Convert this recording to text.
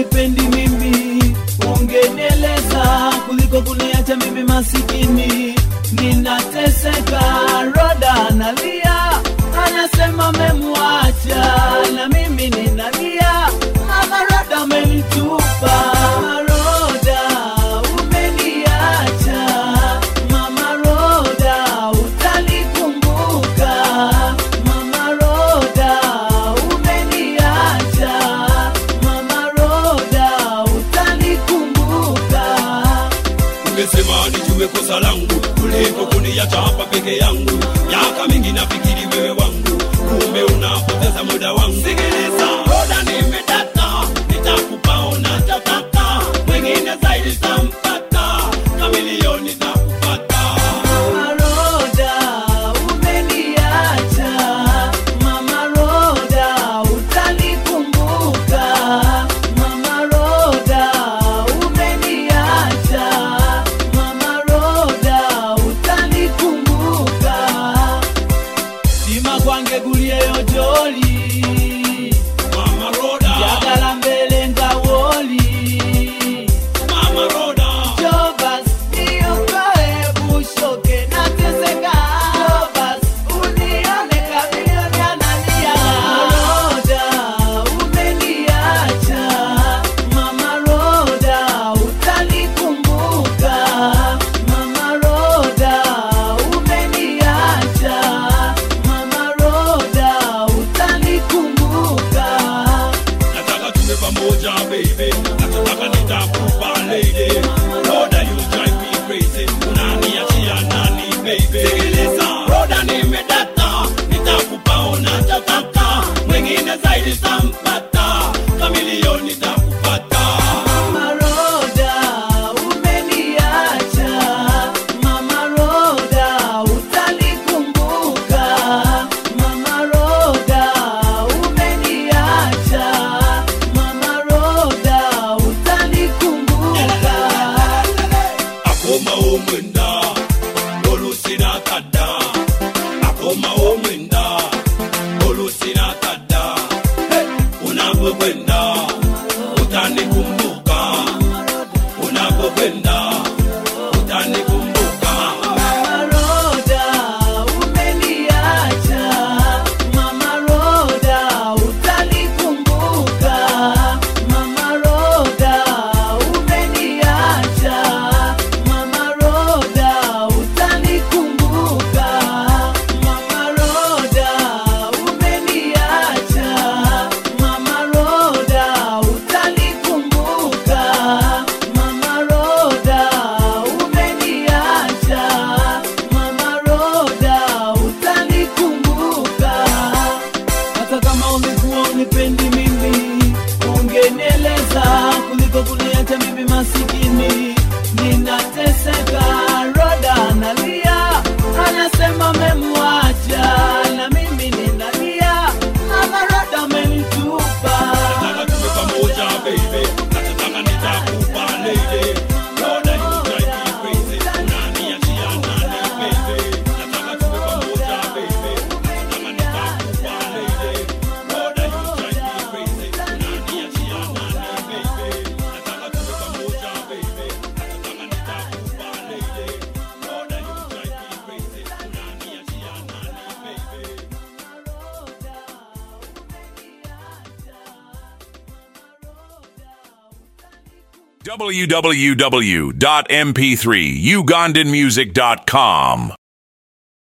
unipendi mimi, ungenieleza kuliko kuniacha mimi masikini. Ninateseka, Roda analia, anasema memwacha, na mimi ninalia, mama Roda amenitupa. Roda umeniacha, mama Roda utanikumbuka, mama Roda umeniacha, mama Roda utanikumbuka. ungesema nijue kosa langu kuliko kuniacha hapa peke yangu miaka mingi nafikiri wewe wangu kumbe unapoteza muda wangu sikiliza roda nimedata nitakupa unachotaka mwingine zaidi tampata kamilioni takupata Mama Roda umeniacha, Mama Roda utanikumbuka, Mama Roda umeniacha, Mama Roda utanikumbuka. Sima kwange guliyeyo joli, mama roda jagala mbele ngawoli mama roda Jobas, niokoe bushoke nateseka. Jobas, unione kamilioni analia. Roda, umeniacha. Mama Roda, utanikumbuka. Mama Roda, umeniacha. Mama Roda, utanikumbuka. nataka tuwe pamoja baby nataka nitakupa lady roda you drive me crazy unaniachia nani baby sikiliza roda nimedata nitakupa unachotaka mwingine zaidi tampata kamilioni takupata Mama Roda, umeniacha. Mama Roda, utanikumbuka. Mama Roda, umeniacha. Mama Roda, utanikumbuka. akoma omwenda olusina kadda akoma omwenda olusina kadda unapokwenda utanikumbuka unapokwenda utanikumbuka Mama Roda, umeniacha. Mama Roda, utanikumbuka. Mama Roda, umeniacha. Mama Roda, utanikumbuka. Mama Roda, umeniacha. Mama Roda, utanikumbuka. Mama Roda, umeniacha. Mama Roda, utanikumbuka. Hata kama umekuwa unipendi mimi, ungenieleza kuliko kuniacha mimi masikini. Ninateseka, Roda analia, anasema memwacha, na mimi ninalia, Mama Roda amenitupa. nataka tuwe pamoja baby nataka nitakupa lady roda you drive me crazy unaniachia nani baby nataka tuwe pamoja baby nataka nitakupa lady roda you drive me crazy unaniachia nani baby nataka tuwe pamoja baby nataka nitakupa lady roda you drive me crazy unaniachia nani baby www.mp3ugandanmusic.com